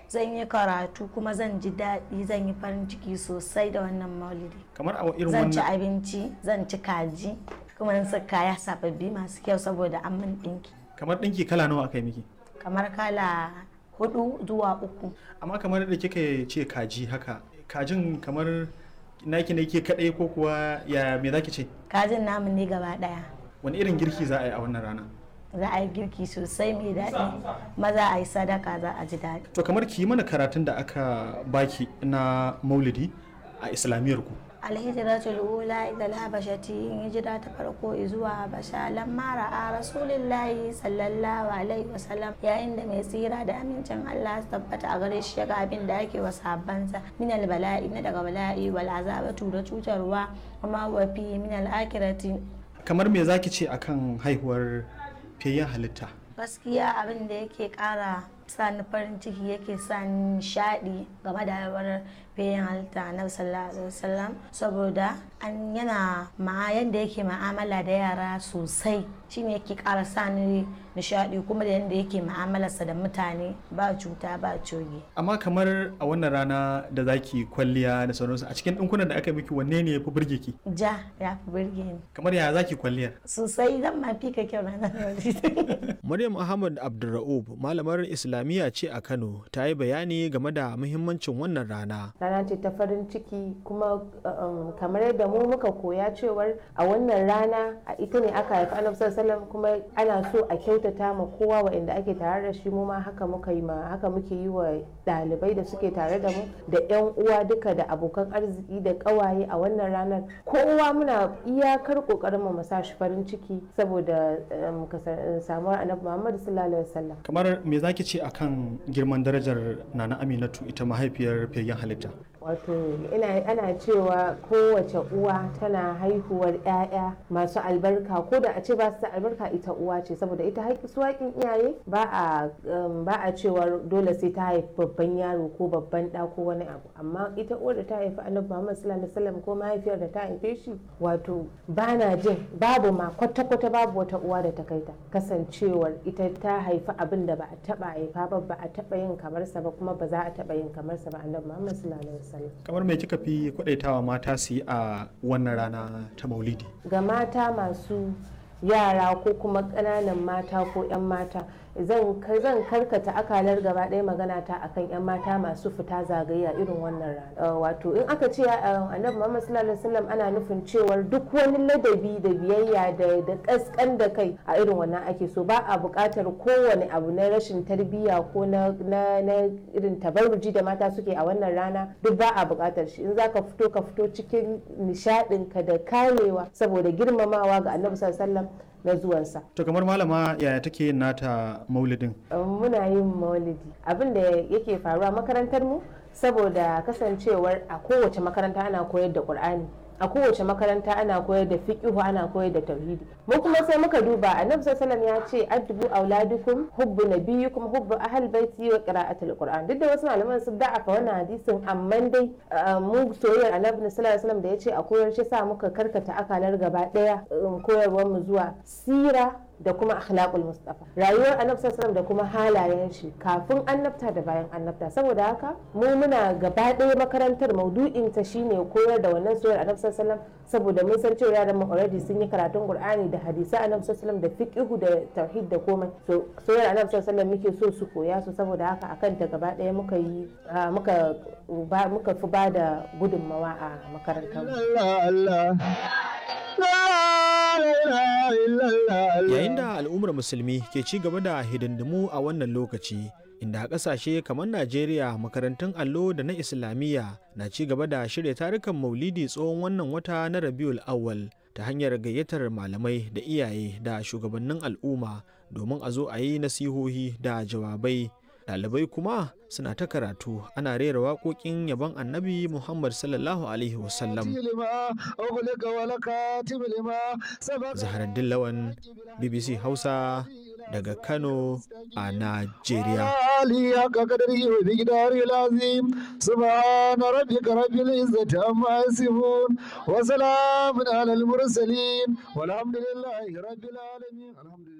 zan yi karatu kuma zan ji daɗi zan yi farin ciki sosai da wannan maulidi kamar a irin zan ci wannan abinci zan ci kaji kuma zan saka kaya sababbi masu kyau saboda an min ɗinki kamar ɗinki kala nawa aka yi miki kamar kala hudu zuwa uku amma kamar da kika ce kaji haka kajin kamar naki ne ke kaɗai ko kuwa ya me zaki ce kajin namu ne gaba ɗaya wani irin girki za a yi a wannan rana za a yi girki sosai mai daɗi maza a yi sadaka za a ji daɗi to kamar ki yi mana karatun da aka baki na maulidi a islamiyyar ku alhijiratul ula ila alhabashati in hijira ta farko zuwa habasha lamma ra'a rasulillahi sallallahu alaihi wasallam yayin da mai tsira da amincin Allah su tabbata a gare shi ga abin da ake wa sahabbansa min albala'i na daga bala'i wal azabatu da cutarwa kuma wa fi min al-akhirati kamar me zaki ce akan haihuwar fiyayyen halitta gaskiya abin da yake kara sa ni farin ciki yake sa ni nishadi game da haihuwar bayan halitta na sallallahu alaihi wasallam saboda an yana ma yanda yake ma'amala da yara sosai shine yake kara sa ni nishadi kuma da yanda yake ma'amalarsa da mutane ba cuta ba coge amma kamar a wannan rana da zaki kwalliya da sauransu a cikin ɗinkunan da aka miki wanne ne ya fi burge ki ja ya fi burge ni kamar ya zaki kwalliyar sosai zan ma fi ka kyau ranar yau Maryam Ahmad Abdulra'ub malamar Islamiyya ce a Kano ta yi bayani game da muhimmancin wannan rana. rana ce ta farin ciki kuma um, kamar yadda mu muka koya cewar a wannan rana a ita ne aka haifi annabi sallallahu alaihi wasallam kuma ana so a kyautata ma kowa waɗanda ake tare da shi mu ma haka muka yi ma haka muke yi wa ɗalibai da suke tare da mu da yan uwa duka da abokan arziki da ƙawaye a wannan ranar kowa muna iyakar ƙoƙarin mu sa shi farin ciki saboda um, kasar- samuwar annabi Muhammad sallallahu alaihi wasallam kamar me zaki ce akan girman darajar nana aminatu ita mahaifiyar fiyayyen halitta wato ina ana cewa kowace uwa tana haihuwar 'ya'ya masu albarka ko da a ce ba su da albarka ita uwa ce saboda ita haƙi su haƙin iyaye ba a um, ba a cewa dole sai ta haifi babban yaro ko babban ɗa ko wani abu amma ita uwar da ta haifi annabi Muhammad sallallahu alaihi wasallam ko mahaifiyar da ta haife shi wato ba na jin babu ma kwata-kwata babu wata uwa da ta kai ta kasancewar ita ta haifi abin da ba a taba haifa ba ba a taba yin kamar sa ba kuma ba za a taba yin kamar sa ba annabi Muhammad sallallahu alaihi wasallam kamar me kika fi kwadaitawa mata su yi a wannan rana ta maulidi ga mata masu yara ko kuma ƙananan mata ko 'yan mata zan zan karkata akalar gaba ɗaya magana ta akan 'yan mata masu fita zagaye a irin wannan rana Uh, wato in aka ce uh, annabi muhammad sallallahu alaihi wasallam ana nufin cewar duk wani ladabi da biyayya da da kaskan da kai a irin wannan ake so ba a buƙatar kowane abu na rashin tarbiyya ko na na na irin tabarruji da mata suke a wannan rana duk ba a buƙatar shi in zaka fito ka fito cikin nishaɗin ka da kamewa saboda girmamawa ga annabi sallallahu alaihi wasallam na zuwansa to kamar malama yaya take yin nata maulidin muna yin maulidi abin da yake faruwa makarantar mu saboda kasancewar a kowace makaranta ana koyar da qur'ani a kowace makaranta ana koyar da fiqhu ana koyar da tauhidi mu kuma sai muka duba annabi sallallahu ya ce addubu auladukum hubbu nabiyyikum hubbu ahl baiti wa qira'atul qur'an duk da wasu malaman sun da'afa wannan hadisin amma dai uh, mu soyayyar annabi sallallahu alaihi wasallam da ya ce a koyar shi sa muka karkata akalar gaba daya um, koyarwar mu zuwa sira da kuma akhlaqul mustafa rayuwar annabi sallallahu da kuma halayen shi kafin annabta da bayan annabta saboda haka mu muna gaba ɗaya makarantar maudu'in ta shine koyar da wannan soyayyar annabi sallallahu saboda mun san cewa yaran mu already sun yi karatun qur'ani da hadisi annabi sallallahu da fiqhu da tauhid da komai so soyayyar annabi sallallahu muke so su koya su saboda haka akan ta gaba ɗaya muka yi muka ba muka fi ba da gudunmawa a makarantar mu Yayin da al'ummar musulmi ke ci gaba da hidindimu a wannan lokaci, inda a ƙasashe kamar Najeriya makarantun allo da na Islamiyya na ci gaba da shirya tarukan maulidi tsohon wannan wata na Rabiul Awwal ta hanyar gayyatar malamai da iyaye da shugabannin al'umma domin a zo a yi nasihohi da jawabai. Ɗalibai kuma suna ta karatu ana rera waƙoƙin yabon annabi Muhammad sallallahu Alaihi wasallam. Zaharaddin Lawan, BBC Hausa daga Kano a Najeriya. سبحان ربك رب العزة عما يصفون وسلام على المرسلين والحمد لله رب العالمين الحمد لله